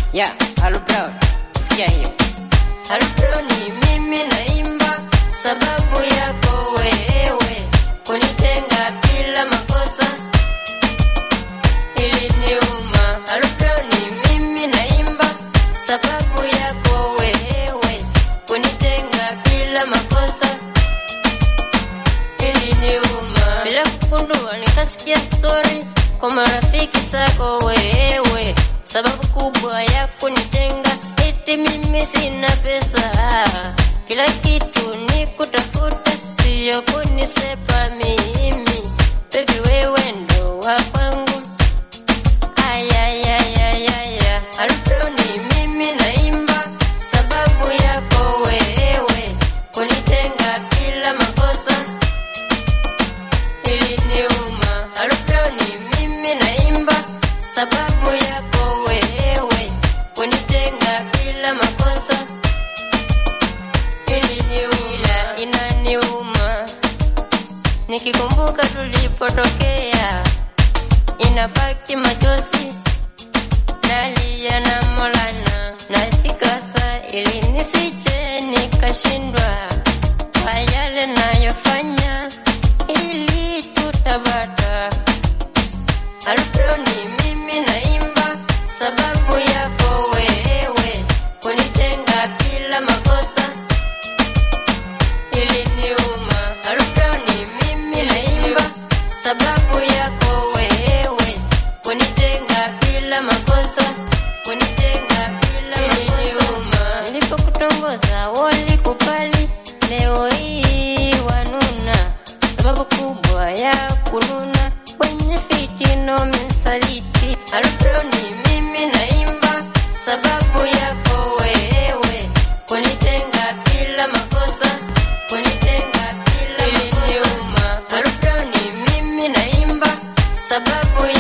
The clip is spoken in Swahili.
Yeah, Halu Brown. Sikia hiyo. Halu Brown ni mimi naimba sababu yako wewe kunitenga bila makosa iliniuma. Halu Brown ni mimi naimba sababu yako wewe kunitenga bila makosa iliniuma. Bila kugundua nikasikia story kwa marafiki zako wewe, sababu kubwa ya kunitenga eti mimi sina pesa. Kila kitu ni kutafuta, sio kunisepa mimi. Baby wewe ndo wa kwangu. Ayayayayaya, Alfredo ni mimi naimba sababu yako wewe kunitenga bila makosa iliniuma. Alfredo ni mimi naimba sababu yako wewe kunitenga bila makosa iliniuma, inaniuma nikikumbuka tulipotokea, inabaki machozi nalia na Maulana najikasa ili nisije nikashindwa kwa yale nayofanya ili tutabata. Alfredo ni mimi naimba sababu yako wewe kunitenga bila makosa iliniuma. Alfredo ni mimi naimba sababu yako wewe kunitenga bila makosa kunitenga bila makosa. Nilipokutongoza walikubali, leo hii wanuna, sababu kubwa ya kununa kwenye fitino mensaliti. Alfredo ni mimi naimba sababu yako wewe kunitenga bila makosa kunitenga bila makosa. Alfredo ni mimi naimba sababu